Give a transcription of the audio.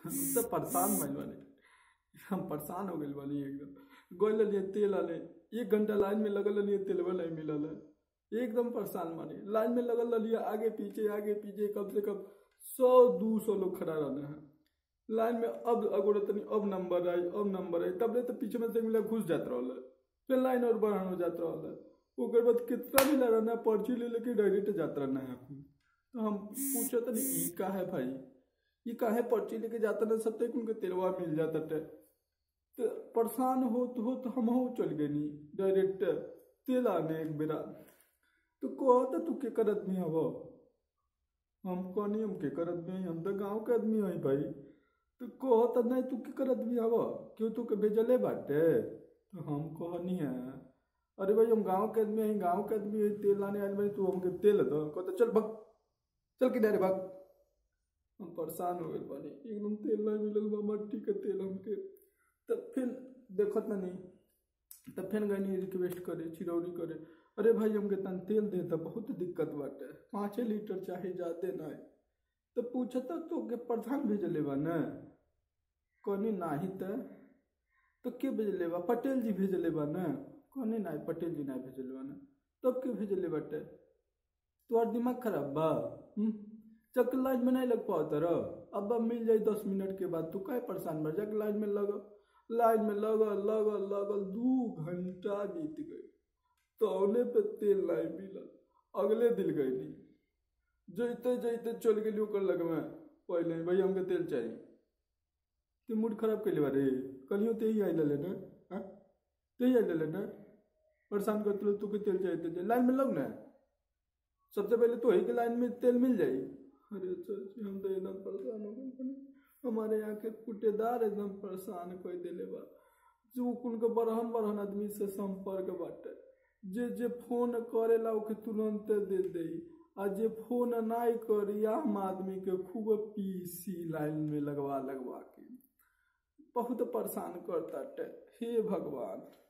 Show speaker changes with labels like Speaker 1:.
Speaker 1: हम तो परेशान भइल बानी हम परेशान हो गइल बानी एकदम गइल लिए तेल आले एक घंटा लाइन में लगल लिए तेलवा नहीं मिलल है एकदम परेशान बानी लाइन में लगल लिए आगे पीछे आगे पीछे कम से कम सौ दू सौ लोग खड़ा रहने हैं लाइन में अब अगोड़े तनी अब नंबर आई अब नंबर आई तब तो पीछे में से मिला घुस जात रहल फिर लाइन और बढ़ान हो जात रहल ओकर बाद कितना मिला रहना पर्ची ले लेके डायरेक्ट जात रहना है तो हम पूछे तनी ई का है भाई ये काहे पर्ची लेके जाता ना सब तक उनके तेलवा मिल जाता टे तो परेशान हो तो हो तो हम चल गए नी डायरेक्ट तेल आने एक बेरा तो कहो तो तू के कर आदमी हव हम कहनी हम के कर आदमी हई, हम तो गाँव के आदमी हई भाई तो कहो तो नहीं तू के कर आदमी हव क्यों तू के भेजले बाटे तो हम कहनी है अरे भाई हम गाँव के आदमी हई गाँव के आदमी हई तेल लाने आए भाई तू हमके तेल दो कहता चल भग चल किधर भाग हम परेशान हो गए बानी एकदम तेल नहीं मिलल बा मट्टी के तेल हमके तब फिर देखत ना नहीं तब फिर गई रिक्वेस्ट करे चिरौरी करे अरे भाई हमके तन तेल दे तो बहुत दिक्कत बाटे पाँचे लीटर चाहे जाते नहीं तो पूछता तो के प्रधान भेजले बा न कहनी नाही त तो के भेजले बा पटेल जी भेजले बा न कहनी नाही पटेल जी नहीं भेजले बा न तब के भेजले बाटे तोहर दिमाग खराब बा हम्म? चक लाइन में नहीं लग पाओ तरह अब अब मिल जाए दस मिनट के बाद तू काहे परेशान भर जाके लाइन में लग लाइन में लगल लगल लगल दू घंटा बीत गई तौले पे तेल नहीं मिलल अगले दिन गई जैते जैते चल गेली ओकर लग में पहले भाई हमके तेल चाहिए ते मूड खराब कैले बारे कलियो ते ही आई ले ना हाँ ते ही आई ले ना परेशान करते रहो, तू के तेल चाहिए तेल चाहिए। लाइन में लग ना सबसे पहले तो ही के लाइन में तेल मिल जाई अरे चाची हम तो एकदम परेशान हो गए बनी। हमारे यहाँ के कुटेदार एकदम परेशान कोई देले बा जो कुल के बरहन बरहन आदमी से संपर्क बाटे जे जे फोन करेला ओके तुरंत दे दे आ जे फोन नाई करी आम आदमी के खूब पीसी लाइन में लगवा लगवा के बहुत परेशान करता हे भगवान